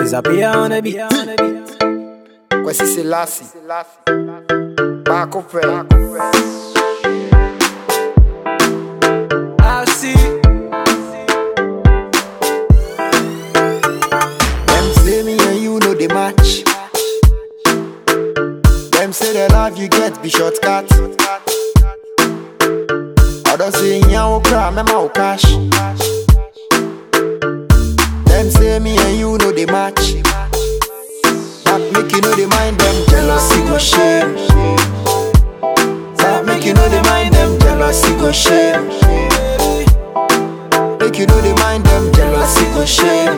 It's up here on the beat. Kwesi Selassie Baako pɛ I see. Them say me and you know the match Them say the love you get be shortcut Others say nya wo cry mema wo cash Them say me and you know the match But make you know the mind them jealousy go shame But make you know the mind them jealousy go shame Make you know the mind them jealousy go shame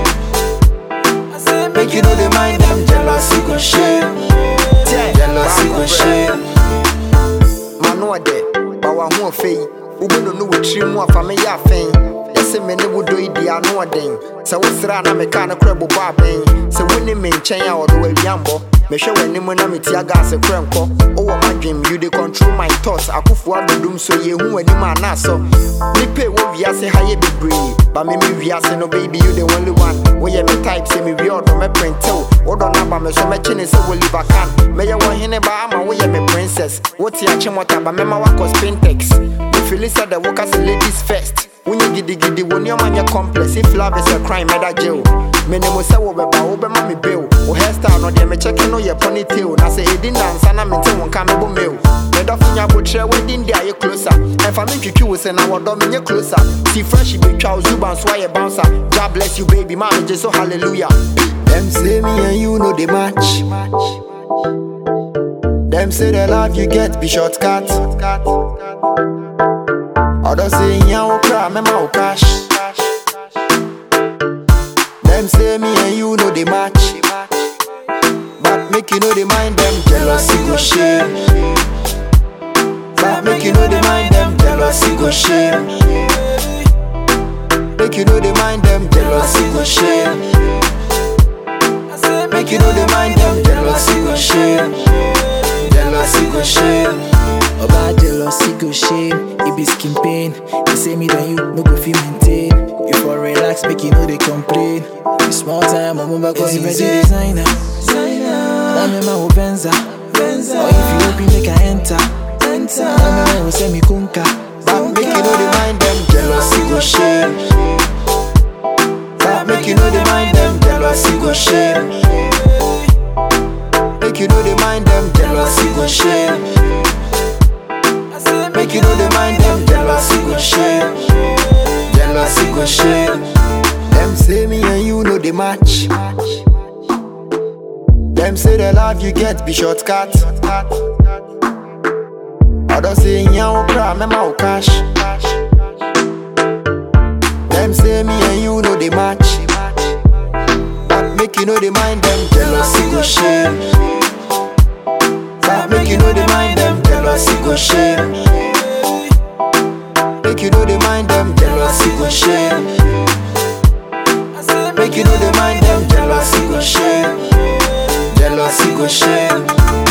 Make you know the mind them jealousy go shame Jealousy go shame Mano ade, ba wa ho afei Wobɛno no wɔ tiri mu afa me yɛ afɛn Ɛsɛ me ne wo dɔ yi di ano ɔden Sɛ wo sra na meka no korɛ bobɔ abɛn Sɛ wone me nkyɛn a ɔde wawiambɔ mehwɛ w'anim na metia gas korɛ nkɔ wowɔ m'adwem you dey control my thoughts akofoɔ adodom so yɛhu w'anim anaasɔ nipa ɛwɔ wiase ha yɛ bebree ba me me wiase no baby you the only one woyɛ me type sɛ mewie ɔdɔ mɛprentew wodɔ no aba me so mɛkye ne sɛ woliver can mɛyɛ wɔ hene ba ama woyɛ me princess wote akye mɔta ba mɛma woakɔ spintex mefili sɛ dɛ woka sɛ ladies first wonyɛ gidigidi wo nneɔma nyɛ complex if love is a crime mɛda jail menim sɛ wobɛba wobɛma me bill wo hairstyle no deɛ mekyɛke no yɛ ponytail na sɛ ɛdi nansa na mente wo nka mebɔ mail medɔfo nya abotrɛ wedding de ayɛ closer ɛmfa me ntwitwi wo sɛ na wɔdɔ menyɛ closer si fresh betwa wo zuba nso ayɛ bouncer god bless you baby ma megye so hallelujah Them say me and you know the match Them say the love you get be shortcut Others say nya wo cry mema wo cash Them say me and you know the match But make you know the mind them jealousy go shame But make you know the mind them jealousy go shame Make you know the mind them jealousy go shame Make you know the mind them jealousy go shame Jealousy go shame About jealousy go shame, it be skin pain. They say me then you no go feel maintain. You for relax, make you know they complain. The small time, I'm over cause you better designer. Now me my Benza. Or if you open, make I enter. Now me my say me kunka. But make you know the mind them jealousy go shame But make you know the mind them jealousy go shame Make you know the mind them jealousy go shame Make you know the mind them jealousy go shame Jealousy go shame Them say me and you know the match Them say the love you get be shortcut Others say nya wo cry mema wo cash Them say me and you know the match But make you know the mind them jealousy go shame But make you know the mind them jealousy go shame Make you know the mind them jealousy go shame Make you know the mind them jealousy go shame Jealousy go shame